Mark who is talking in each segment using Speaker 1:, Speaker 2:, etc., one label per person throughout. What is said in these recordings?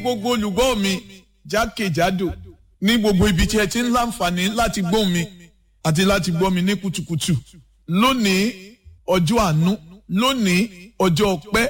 Speaker 1: gbogbo olùgbọ́ mi jákèjádò ní gbogbo ibi tí ẹ ti ń láǹfààní láti gbọ́ mi àti láti gbọ́ mi ní kùtùkùtù lónìí ọjọ́ àánú lónìí ọjọ́ ọpẹ́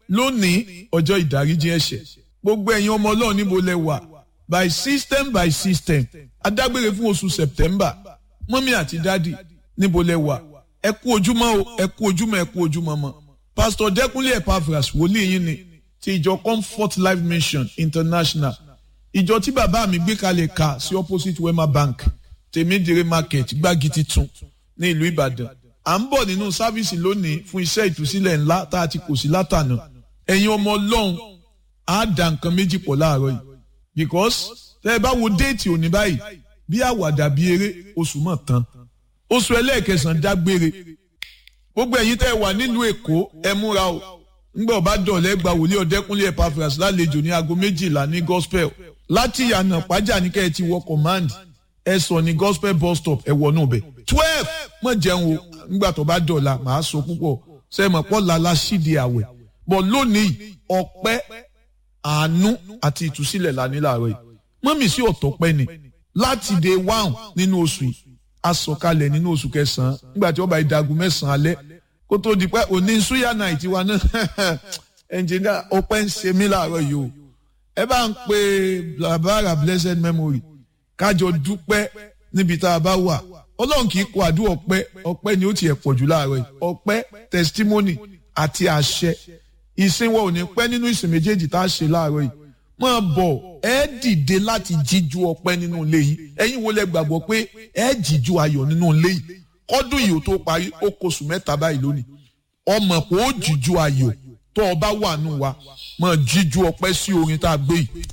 Speaker 1: lónìí ọjọ́ ìdáríjì ẹ̀ṣẹ̀ gbogbo ẹ̀yin ọmọ ọlọ́run níbo lẹ wà by system by system adágbére fún oṣù september mọ́mí àti dádì níbo lẹ wà ẹ kú ojúmọ́ o ẹ kú ojúmọ́ ẹ kú ojúmọ́ mọ́ pastor dẹ́kunlé epaphras wòlíì yín ni ti ìjọ comfort life mission international ìjọ tí bàbá mi gbé kalẹ̀ ka sí opposite wema bank tèmídìrí market gbági titun ní ìlú ìbàdàn à ń bọ̀ nínú sáfíìsì lónìí fún iṣẹ́ ìtúsílẹ̀ ńlá tá a ti kò sí látànà ẹ̀yin ọmọ ọlọ́run á dà nǹkan méjì pọ̀ láàárọ̀ yìí because tẹ́ ẹ bá wo déètì òní báyìí bí àwàdà bí eré oṣù mọ̀ tán oṣù ẹlẹ́ẹ̀kẹsàn-án dágbére gbogbo ẹ̀yin tẹ́ ẹ wà nílùú èkó ẹ múra o ńgbà ọba dọ̀lẹ́ gba wòlíì ọ̀dẹ́kúnlé epaphras lálejò ní aago méjìlá ní gospel láti ìyànà pàjá ní kẹ́ ẹ ti wọ command ẹ sọ ní gospel bus stop ẹ wọ náà bẹ̀ twelve mọ̀ jẹun o ńgbà tó bá dọ̀la màá sọ púpọ̀ sẹ́mọ̀ pọ̀ lala sídi àwẹ̀ bọ̀ lónìí ọpẹ́ àánú àti ìtúsílẹ̀ lání láàárọ̀ yìí mọ́mì sí ọ̀tọ̀ pẹ́ ni láti day one nínú oṣù yìí asọ̀kalẹ̀ nínú oṣù kẹsàn-án nígbà tí wọ́n bá ìdagun mẹ́sàn-án alẹ́ kó tó di pé òní suya night wa náà ẹnjìnìá ọpẹ́ ń ṣe mí láàárọ̀ yìí o ẹ bá ń pe blabara blessed memory kájọ dúpẹ́ níbi tá a bá wà ọlọ́run kì í kó àdúrà ọpẹ́ ọpẹ́ ni ó tiẹ̀ pọ̀ jù láàárọ̀ yìí ọpẹ́ testimony àti àṣẹ ìsìn wa ò ní pẹ́ nínú ìsìn méjèèjì tá a ṣe láàárọ̀ yìí máa bọ̀ ẹ dìde láti jíjú ọpẹ́ nínú ilé yìí ẹ̀yin wo lẹ gbàgbọ́ pé ẹ jíjú ayọ̀ nínú ilé yìí kọ́dún yìí ó tó parí ó kóṣù mẹ́ta báyìí lónìí ọmọ pé ó jíjú ayọ̀ tó o bá wà nù wa máa jíjú ọpẹ́ sí orin tá a gbé yìí